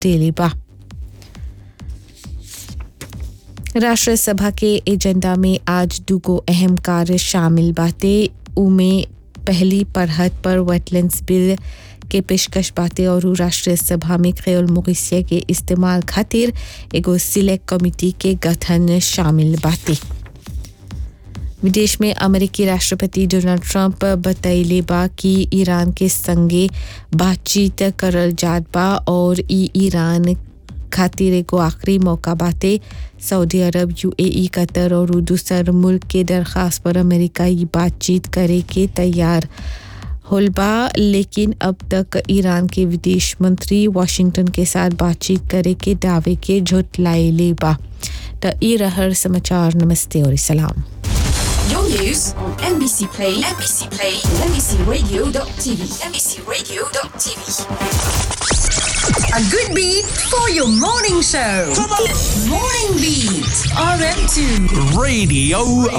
देले बा राष्ट्र सभा के एजेंडा में आज दुगो अहम कार्य शामिल बाते उमे पहली पढ़त पर वेटलैंड्स बिल के पेशकश बातें और राष्ट्रीय सभा में क्रेल मोरिसिया के इस्तेमाल खातिर एगो सिलेक्ट कमिटी के गठन शामिल बातें विदेश में अमेरिकी राष्ट्रपति डोनाल्ड ट्रंप बतैले बा कि ईरान के संगे बातचीत करल जात बा और ई ईरान खातिर एगो आखिरी मौका बाते सऊदी अरब यूएई कतर और दूसर मुल्क के दरख्वास्त पर अमेरिका ये बातचीत करे के तैयार होल बा लेकिन अब तक ईरान के विदेश मंत्री वाशिंगटन के साथ बातचीत करे के दावे के झुटलाइले बा त ई रहर समाचार नमस्ते और सलाम Your news on NBC Play, NBC Play, NBCRadio.tv, NBCRadio.tv. A good beat for your morning show. Morning Beat, RM2. Radio